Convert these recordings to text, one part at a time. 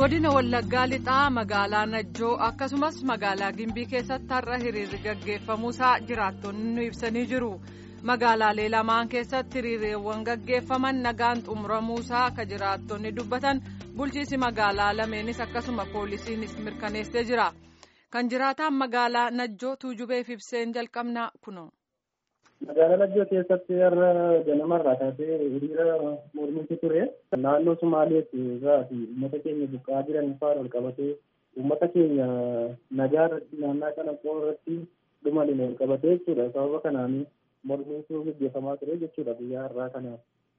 godina wallaggaa lixaa magaalaa najjoo akkasumas magaalaa gimbii keessatti har'a hiriirri gaggeeffamuusaa jiraattonni nu ibsanii jiru magaalaalee lamaan keessatti hiriireewwan gaggeeffaman nagaan xumuramuusaa akka jiraattonni dubbatan bulchiisi magaalaa lameenis akkasuma poolisiinis mirkaneessee jira kan jiraataan magaalaa najjoo tuujubeef ibseen jalqabnaa kuno. magaalaa najjoo keessatti har'a ganamarraa kaasee hiriira mormiitu ture naannoo sumaaleetti irraa fi uummata keenya buqqaa jiran faana ol qabatee uummata keenya nagaa irratti naannaa kana irratti dhumaliin ol qabatee jechuudha sababa kanaan mormiitu gaggeeffamaa ture jechuudha guyyaa har'aa kanaaf.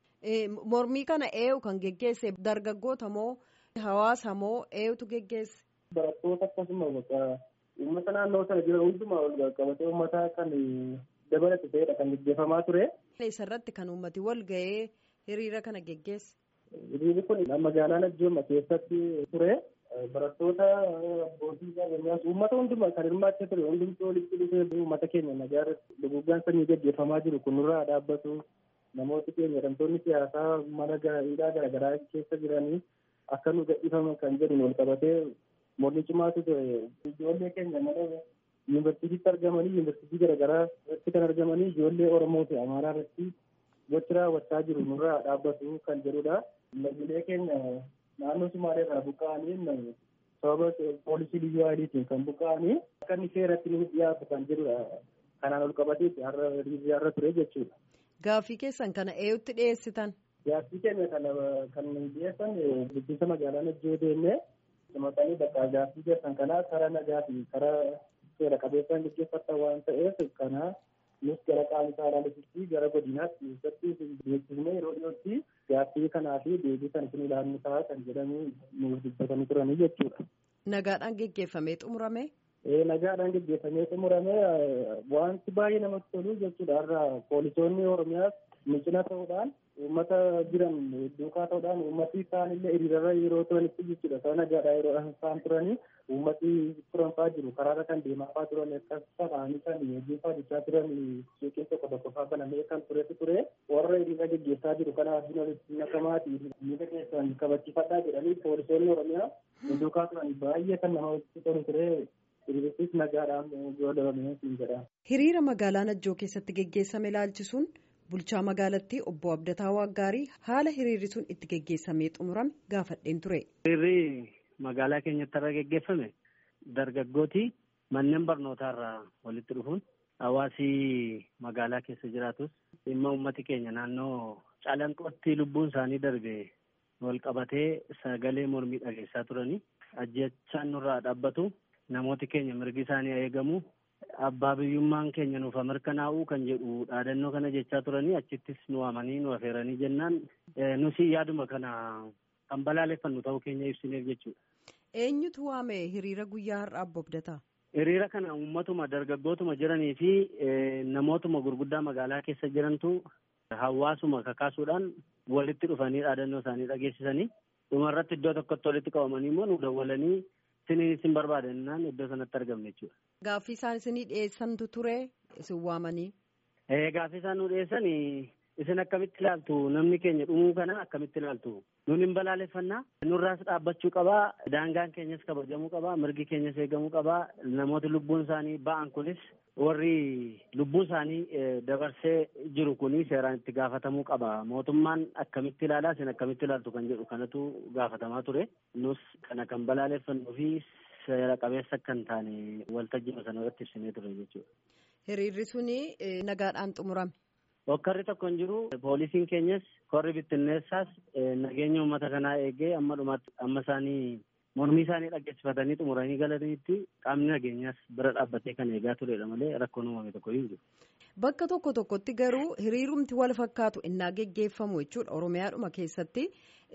mormii kana eenyu kan geggeesse dargaggoota moo hawaasa moo eenyutu geggeesse. barattoota akkasuma uummata naannoo sana jiran hundumaa ol qabatee uummata kan. dabalatu ta'edha kan gaggeeffamaa ture. Isarratti kan uummati wal ga'ee hiriira kana geggeesse. Hiriirri kun magaalaa Najjooma keessatti ture. Barattoota abbootii qabeenyaas uummata hundumaa kan hirmaachaa ture hundumtuu walitti dhufee uummata keenya nagaa irratti duguggaan sanyii gaggeeffamaa jiru kunirraa dhaabbatu namooti keenya hidhamtoonni siyaasaa mana hidhaa garaagaraa keessa jiranii akka nu gadhiifaman kan jedhu wal qabatee mormii cimaatu ture ijoollee keenya mana yuunivarsiitiitti argamanii yuunivarsiitii garaagaraa irratti kan argamanii ijoollee oromoo fi amaaraa irratti gochi raawwachaa jiru nurraa dhaabbatu kan jedhudha. Lammiilee keenya naannoo Sumaalee irraa buqqa'anii sababa poolisii liyyuu hailiitiin kan buqqa'anii akka inni seeratti nu dhiyaatu kan jedhudha. Kanaan ol qabateetti har'a har'a ture jechuudha. Gaaffii keessan kana eenyutti dhiyeessitan? Gaaffii keenya kana kan dhiyeessan bulchiinsa magaalaa Najjoo deemnee simatanii bakka gaaffii keessan kanaa karaa nagaa fi karaa seera qabeessaan gaggeeffatan waan ta'eef kana nus gara qaama saalaalitti gara godinaatti keessatti beeksifne yeroo dhiyootti gaaffii kanaa fi deebii kan isin ilaallu ta'a kan jedhamu nuuf dubbatanii turanii jechuudha. Nagaadhaan geggeeffamee xumurame. Nagaadhaan geggeeffamee xumurame wanti baay'ee namatti tolu jechuudha har'a poolisoonni oromiyaas micina ta'uudhaan uummata jiran duukaa ta'uudhaan uummati isaan illee hiriirarra yeroo turanitti jechuudha sana nagaadhaa yeroo isaan turanii uummati turanfaa jiru karaarra kan deemaafaa turan akkas ta'anii kan hojiifaa jechaa turan suuqiin tokko tokko faa banamee kan turetu ture warra hiriira geggeessaa jiru kana abdiin walitti nakamaati miidha keessan kabachiifadhaa jedhanii poolisoonni oromiyaa duukaa turan baay'ee kan namatti tolu ture hiriirris nagaadhaan godhamee jedha. Hiriira magaalaa Najjoo keessatti geggeessame ilaalchisuun bulchaa magaalattii obbo Abdataa Waaggaarii haala hiriirri sun itti geggeessamee xumurame gaafadheen ture. Hiriirri magaalaa keenyatti irra geggeeffame dargaggooti manneen barnootaarraa walitti dhufuun hawaasi magaalaa keessa jiraatus dhimma uummati keenya naannoo calanqootti lubbuun isaanii darbe wal qabatee sagalee mormii dhageessaa turanii ajjechaan nurraa dhaabbatu namooti keenya mirgi isaanii eegamu abbaa biyyummaan keenya nuuf mirkanaa'uu kan jedhu dhaadannoo kana jechaa turanii achittis nu waamanii nu afeeranii jennaan nusi yaaduma kana kan balaaleffannu ta'uu keenya ibsineef jechuudha. Eenyutu waame hiriira guyyaa har'aa Obbo Abdataa? Hiriira kana uummatuma dargaggootuma jiranii fi namootuma gurguddaa magaalaa keessa jirantu hawaasuma kakaasuudhaan walitti dhufanii dhaadannoo isaanii dhageessisanii dhumarratti iddoo tokkotti walitti qabamanii immoo nu dawwalanii isiniin isin barbaadannaan iddoo sanatti argamne jechuudha. Gaaffii isaan isinii dhiyeessantu ture isin waamanii. Gaaffii isaan nu dhiyeessan isin akkamitti ilaaltu namni keenya dhumuu kana akkamitti ilaaltu nun hin balaaleffannaa nurraas dhaabbachuu qabaa daangaan keenyas kabajamuu qabaa mirgi keenyas eegamuu qabaa namooti lubbuun isaanii ba'an kunis warri lubbuun isaanii dabarsee jiru kuni seeraan itti gaafatamuu qaba mootummaan akkamitti ilaalaa isin akkamitti ilaaltu kan jedhu kanatu gaafatamaa ture nus kana kan balaaleffannuu fi seera qabeessa akka hin taane waltajjii sana irratti ibsinee ture jechuudha. Hiriirri suni nagaadhaan xumurame. Hokkarri tokko hin jiru poolisiin keenyas korri bittinneessaas nageenya uummata kanaa eegee amma dhumaatti amma isaanii mormii isaanii dhaggeessifatanii xumuranii galaniitti qaamni nageenyaas bira dhaabbatee kan eegaa turedha malee rakkoon uumame tokko hin jiru. Bakka tokko tokkotti garuu hiriirumti wal fakkaatu innaa geggeeffamu jechuudha Oromiyaadhuma keessatti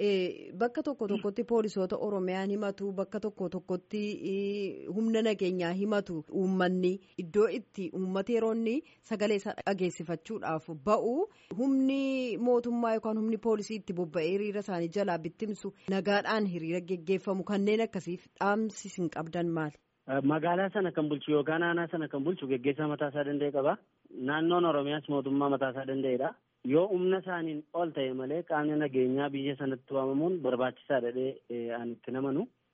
bakka tokko tokkotti poolisoota Oromiyaan himatu bakka tokko tokkotti humna nageenyaa himatu uummanni iddoo itti uummata yeroonni sagalee isaa dhageessifachuudhaaf ba'u humni mootummaa yookaan humni poolisii itti bobba'ee hiriira isaanii jalaa bittimsu nagaadhaan hiriira geggeeffamu kanneen akkasiif dhaamsi isin qabdan maali? Magaalaa sana kan bulchu yookaan aanaa sana kan bulchu geggeessaa mataa isaa danda'e qaba. Naannoon Oromiyaas mootummaa mataa isaa danda'edha. Yoo humna isaaniin ol ta'e malee qaamni nageenyaa biyya sanatti waamamuun barbaachisaadha jedhee ani itti namanu.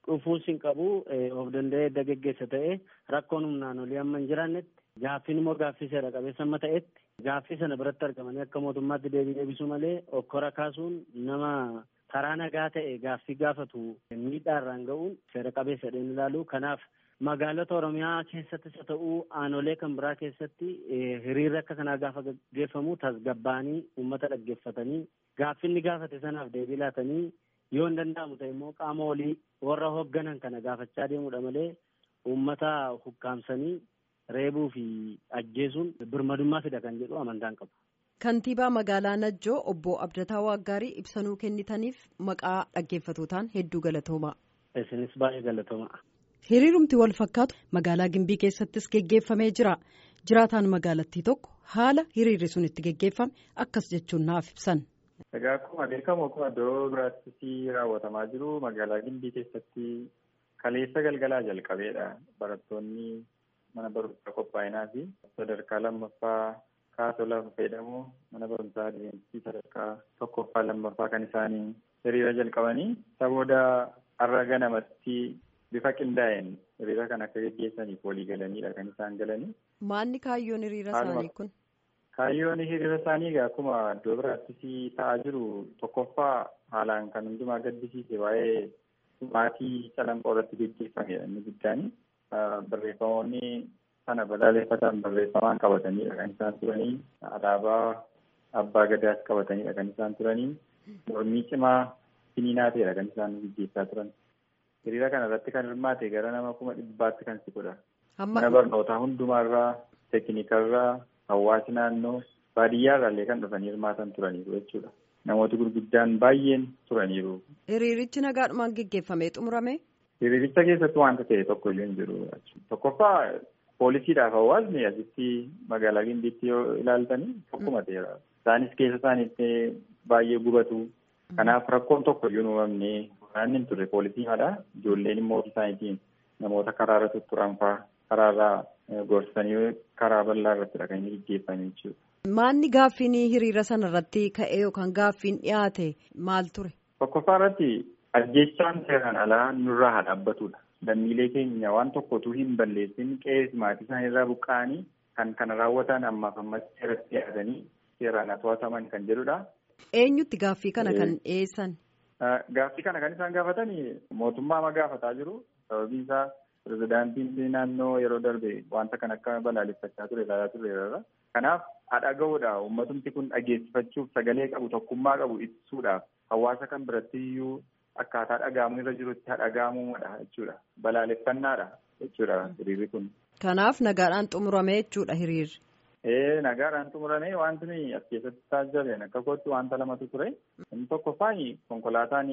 dhufuus hin qabu of danda'ee edda geggeessa ta'e rakkoon humnaan olii amma hin jiraannetti gaaffiin immoo gaaffii seera qabeessa amma ta'etti gaaffii sana biratti argamanii akka mootummaatti deebii deebisuu malee okkora kaasuun nama karaa nagaa ta'e gaaffii gaafatu miidhaa irraan ga'uun seera qabeessa dheen ilaalu kanaaf magaalota oromiyaa keessattis haa ta'uu aanolee kan biraa keessatti hiriirri akka kanaa gaafa gaggeeffamu tasgabbaanii uummata dhaggeeffatanii gaaffinni gaafate sanaaf deebii laatanii yoo hin danda'amu ta'e immoo qaama olii warra hoogganan kana gaafachaa deemuudha malee uummata hukkaamsanii reebuu fi ajjeesuun birmadummaa fida kan jedhu amantaan qabu. Kantiibaa magaalaa Najjoo obbo Abdataa Waaggaarii ibsanuu kennitaniif maqaa dhaggeeffatootaan hedduu galatooma. Isinis baay'ee galatooma. Hiriirumti wal fakkaatu magaalaa Gimbii keessattis geggeeffamee jira. Jiraataan magaalattii tokko haala hiriirri sun itti geggeeffame akkas jechuun naaf ibsan. Egaa akkuma beekamu akkuma iddoo biraattis raawwatamaa jiru magaalaa Gimbii keessatti kaleessa galgalaa jalqabeedha. Barattoonni mana barumsaa qophaa'inaa fi sadarkaa lammaffaa kaasoo lafa fayyadamu mana barumsaa adeemsii sadarkaa tokkoffaa lammaffaa kan isaanii hiriira jalqabanii isa booda har'a ganamatti bifa qindaa'een hiriira kan akka geggeessaniif walii galaniidha kan isaan galanii. Maalni kaayyoon hiriira isaanii kun? Kaayyoon hiriira isaanii egaa akkuma iddoo biraattis ta'aa jiru tokkoffaa haalaan kan hundumaa gaddisiise waa'ee maatii calanqoo irratti geggeeffamedha inni guddaani. Barreeffamoonni sana balaaleffatan barreeffamaan qabataniidha kan isaan turanii alaabaa abbaa gadaas qabataniidha kan isaan turanii mormii cimaa finiinaa ta'edha kan isaan gaggeessaa turan. Hiriira kana irratti kan hirmaate gara nama kuma dhibbaatti kan siqudha. Mana barnootaa hundumaarraa, teekinikarraa, hawaasi naannoo, baadiyyaarraa illee kan dhufanii hirmaatan turaniiru jechuudha. Namooti gurguddaan baay'een turaniiru. Hiriirichi nagaadhumaan geggeeffamee xumurame? Hiriiricha keessatti wanta ta'e tokko iyyuu hin jiru. Tokkoffaa poolisiidhaaf hawaasni asitti magaalaa Gimbiitti yoo ilaaltanii tokkuma ta'eera. Isaanis keessa isaaniitti baay'ee gubatu. Kanaaf rakkoon tokko iyyuu uumamne waraanni hin turre poolisiimadha. Ijoolleen immoo ofii isaaniitiin namoota karaarra tutturan fa'aa karaarraa gorsanii karaa bal'aa irrattidha kan inni gaggeeffame jechuudha. Maanni gaaffiin hiriira sana irratti ka'ee yookaan gaaffiin dhiyaate maal ture? Tokkoffaa irratti ajjechaan seeraan alaa nurraa haa dhaabbatudha. Lammiilee keenya waan tokkotu hin balleessin qe'ee maatii isaanii irraa buqqa'anii kan kana raawwatan ammaaf ammatti seeratti dhiyaatanii seeraan to'ataman kan jedhudha. Eenyutti gaaffii kana kan dhiyeessan? Gaaffii kana kan isaan gaafatan mootummaa ma gaafataa jiru. Sababiin isaa pirezidaantiin naannoo yeroo darbe wanta kan akka balaaleffachaa ture ilaalaa turreerra. Kanaaf dhaga'uudha uummatumti kun dhageessifachuuf sagalee qabu tokkummaa qabu ibsuudhaaf hawaasa kan biratti iyyuu akkaataa dhaga'amuu irra jirutti dhaga'amuudha jechuudha. Balaaleffannaadha jechuudha hiriirri kun. Kanaaf nagaadhaan xumurame jechuudha hiriirri. Ee nagaadhaan xumurame wanti nuyi as keessatti taasisan akka kootti wanta lamatu ture. Inni tokkoffaan konkolaataan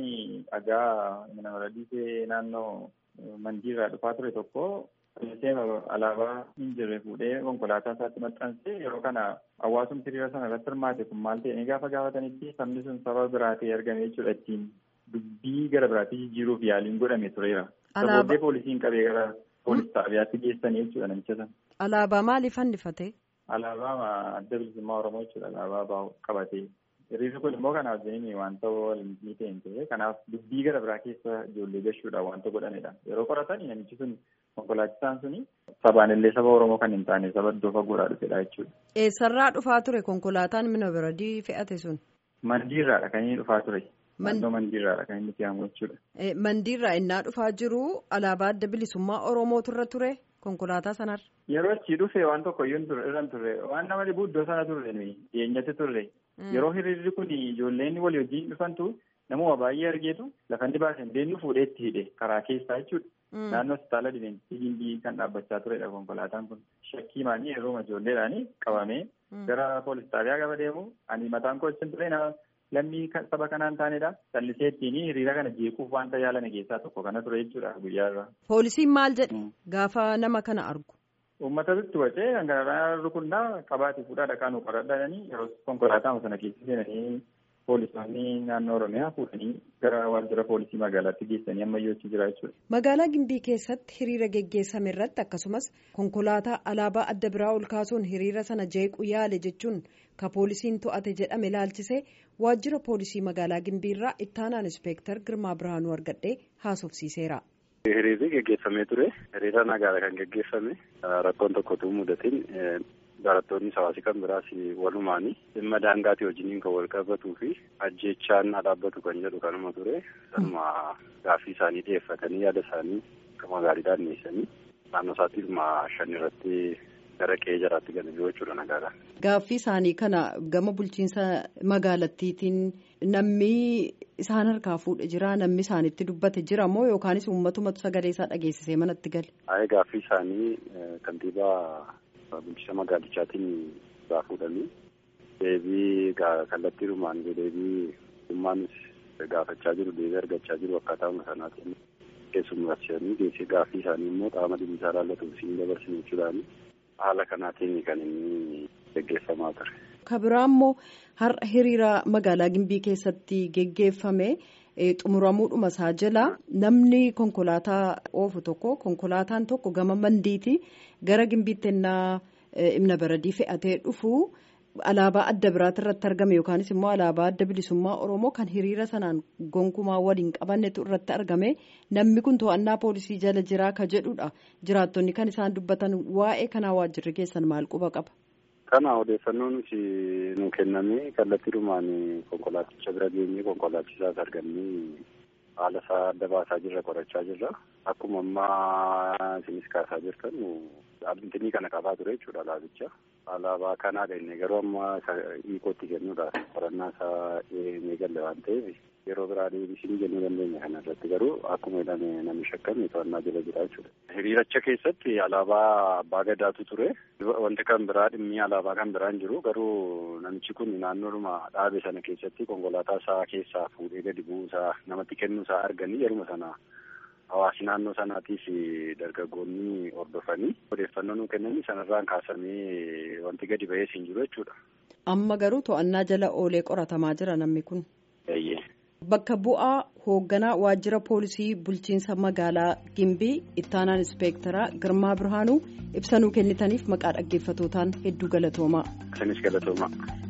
dhagaa mana radiisee naannoo mandiirraa dhufaa ture tokko alaabaa hin jirre fuudhee konkolaataa isaatti maxxansee yeroo kana hawaasumti hiriira sana irratti hirmaate kun maal ta'e gaafa gaafatanitti sabni sun saba biraa ta'ee argame jechuudha ittiin dubbii gara biraatti jijjiiruuf yaaliin godhame tureera. Sabooddee poolisiin qabee gara poolis xaabiyaatti geessanii jechuudha namicha sana. Alaabaa maaliif fannifate? Alaabaa adda bilisummaa Oromoo jechuudha alaabaa qabatee. Hiriirri kun immoo kanaaf jenni wanta walii ta'e hin ture. Kanaaf dubbii gara biraa keessa ijoollee gashuudhaan wanta godhamedha. Yeroo qoratan namichi sun konkolaachisaan suni sabaan illee saba Oromoo kan hin taane saba iddoo fagoodhaa dhufedha jechuudha. Eessarraa dhufaa ture konkolaataan mina biradii fe'ate sun? Mandiirraadha kan inni dhufaa ture. Naannoo mandiirraadha kan inni fe'amu jechuudha. Mandiirraa innaa dhufaa jiru alaabaa adda bilisummaa Oromootu irra ture konkolaataa sanarra. Yeroo achii dhufe waan tokko iyyuu irra hin turre waan nama dhibu iddoo sana turre dhiyeenyatti turre. Yeroo hiriirri kun ijoolleen walii wajjin dhufantu namuma baay'ee argeetu lafa inni baasee deemnu fuudhee itti hidhe karaa keessaa jechuudha. Naannoo hospitaala Dibeenti Gimbii kan dhaabbachaa turedha konkolaataan kun. Shakkii maanii yeroo ijoolleedhaan qabamee gara poolis xaabiyaa gaba deemu ani mataan koo achi ture nama lammii saba kanaan taanedha. Callisee ittiin hiriira kana jeequuf wanta yaalame keessaa tokko kana ture jechuudha guyyaarra. Poolisiin maal jedhe gaafa nama kana argu? Uummatatti wacee kan kanarraa rukunnaa qabaatee fuudhaa dhaqaa nu qoradhanii yeroo konkolaataa sana keessa seenanii poolisoonni naannoo Oromiyaa fuudhanii gara waajjira poolisii magaalaatti geessanii ammayyuu achi jira jechuudha. Magaalaa Gimbii keessatti hiriira geggeessame irratti akkasumas konkolaataa alaabaa adda biraa ol kaasuun hiriira sana jeequ yaale jechuun ka poolisiin to'ate jedhame ilaalchisee waajjira poolisii magaalaa Gimbii irraa ittaanaan ispeektar Girmaa Birhaanuu argadhee haasofsiiseera. Hiriirri geggeeffamee ture. Hiriira nagaadha kan geggeeffame. Rakkoon tokkotu mudatiin barattoonni hawaasi kan biraas walumaanii dhimma daangaatii wajjiniin kan wal qabatuu fi ajjechaan dhaabbatu kan jedhu kanuma ture. Kanuma gaaffii isaanii dhiyeeffatanii yaada isaanii akkuma gaariidhaan dhiyeessanii naannoo isaatti dhimma shan irratti gara qe'ee jaraatti galanii jechuudha nagaadhaan. Gaaffii isaanii kana gama bulchiinsa magaalattiitiin namni isaan harkaa fuudhe jira namni isaanitti dubbate jira moo yookaanis uummatumatu sagalee isaa dhageessisee manatti gale. Ayee gaaffii isaanii kantiibaa bulchiinsa magaalichaatiin irraa fuudhanii deebii kallattiidhumaan deebii ummaanis gaafachaa jiru deebii argachaa jiru akkaataa sanaatiin keessummeessanii geessee gaaffii isaanii immoo qaama dhimmisaa ilaallatuuf siin dabarsine jechuudhaani. haala kanaatiin kan inni geggeeffamaa ture. Kabiraa immoo har'a hiriira magaalaa Gimbii keessatti geggeeffame xumuramuudhuma isaa jala namni konkolaataa oofu tokko konkolaataan tokko gama mandiiti gara Gimbiitti ennaa ibna baradii fe'atee dhufu alaabaa adda biraati irratti argame yookaanis immoo alaabaa adda bilisummaa Oromoo kan hiriira sanaan gonkumaa waliin qabannetu irratti argame namni kun to'annaa poolisii jala jiraa ka jedhudha jiraattonni kan isaan dubbatan waa'ee kanaa waajjirri keessan maal quba qaba. Kana odeeffannoo nuti nu kenname kallattiidhumaan konkolaaticha bira geenyee konkolaachisaas argannee haala isaa adda baasaa jirra qorachaa jirra akkuma ammaa isinis kaasaa jirtan dhaabbiintinii kana qabaa ture jechuudha alaabicha. alaabaa kanaadha inni garuu amma hiikootti kennuudhaaf qorannaa isaa eegalle waan ta'eef yeroo biraa deebisii kennuu dandeenya kana irratti garuu akkuma jedhame namni shakkame to'annaa jala jira jechuudha. Hiriiracha keessatti alaabaa abbaa gadaatu ture. Wanti kan biraa dhimmi alaabaa kan biraan jiru garuu namichi kun naannoodhuma dhaabe sana keessatti konkolaataa isaa keessaa fuudhee gadi bu'uusaa namatti kennuusaa arganii yeruma sana hawaasi naannoo sanaatiif dargaggoonni hordofanii odeeffannoo nuu kennanii sanarraan kaasamee wanti gadi ba'ee siin jiru jechuudha. Amma garuu to'annaa jala oolee qoratamaa jira namni kun. Eeyyee. Bakka bu'aa hoogganaa waajjira poolisii bulchiinsa magaalaa Gimbii ittaanaan ispeektaraa Girmaa Birhaanuu ibsanuu kennitaniif maqaa dhaggeeffatootaan hedduu galatoomaa. Isinis galatoomaa.